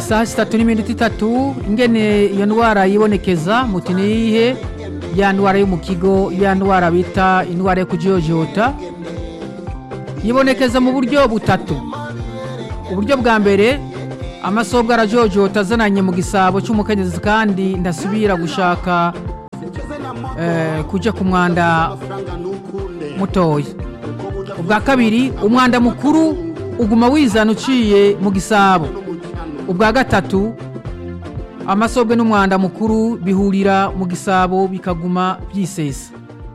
isaha zitatu n'iminota itatu ingene iyo ndwara yibonekeza muti niyihe ya ndwara yo mu kigo ya ndwara bita indwara yo kujyojyota yibonekeza mu buryo butatu uburyo bwa mbere amasobwa arajojota azananye mu gisabo cy'umukenyezi kandi ndasubira gushaka eh, kujya ku mwanda mutoya ubwa kabiri umwanda mukuru uguma wizana uciye mu gisabo ubwa gatatu amasobwe n'umwanda mukuru bihurira mu gisabo bikaguma byisesa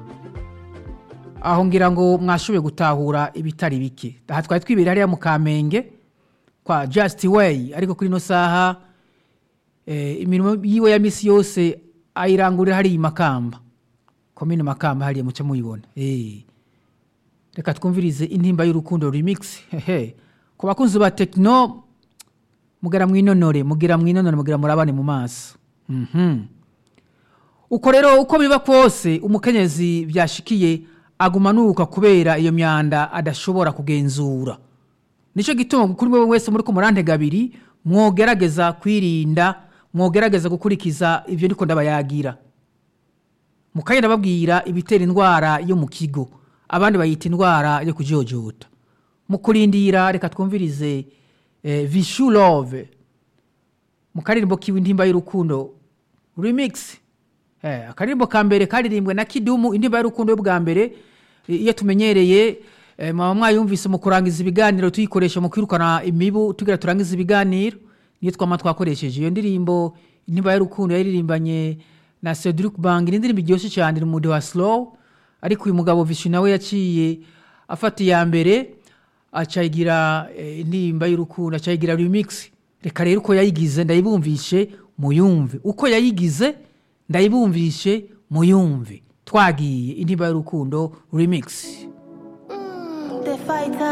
aho ngira ngo mwashoboye gutahura ibitari bike aha twari twibera hariya mu kamenge kwa just way ariko kuri ino saha eh, imirimo yiwe ya misi yose ayirangurira hariya i makamba komine makamba hariya muce muyibona eh. reka twumvirize intimba y'urukundo remix hehe ku bakunzi ba tekino mugera mwinonore mugira mwinonore mugira murabane mu maso mhm uko rero uko biba kose umukenyezi byashikiye aguma nuka kubera iyo myanda adashobora kugenzura nicyo gituma kuri wowe wese muri ku murantega abiri mwogerageza kwirinda mwogerageza gukurikiza ibyo ndiko ndabayagira mukagenda babwira ibitera indwara yo mu kigo abandi bayita indwara yo kujyojyota mu kurindira reka twumvirize eh, vishu love mu karirimbo k'intimba y'urukundo remix eh, akaririmbo ka mbere karirimbwe na kidumu intimba y'urukundo yo bwa mbere eh, iyo tumenyereye eh, mwaba mwayumvise mu kurangiza ibiganiro tuyikoresha mu kwirukana imibu tugira turangiza ibiganiro niyo twama twakoresheje iyo ndirimbo intimba y'urukundo yaririmbanye na Cedric Bang ni indirimbo iryoshye cyane iri mu mudi wa slow ariko uyu mugabo Vishu nawe yaciye afata iya mbere acayigira eh, intimba y'urukundo acayigira remix reka rero uko yayigize ndayibumvishe muyumve uko yayigize ndayibumvishe muyumve twagiye intimba y'urukundo remix The fighter.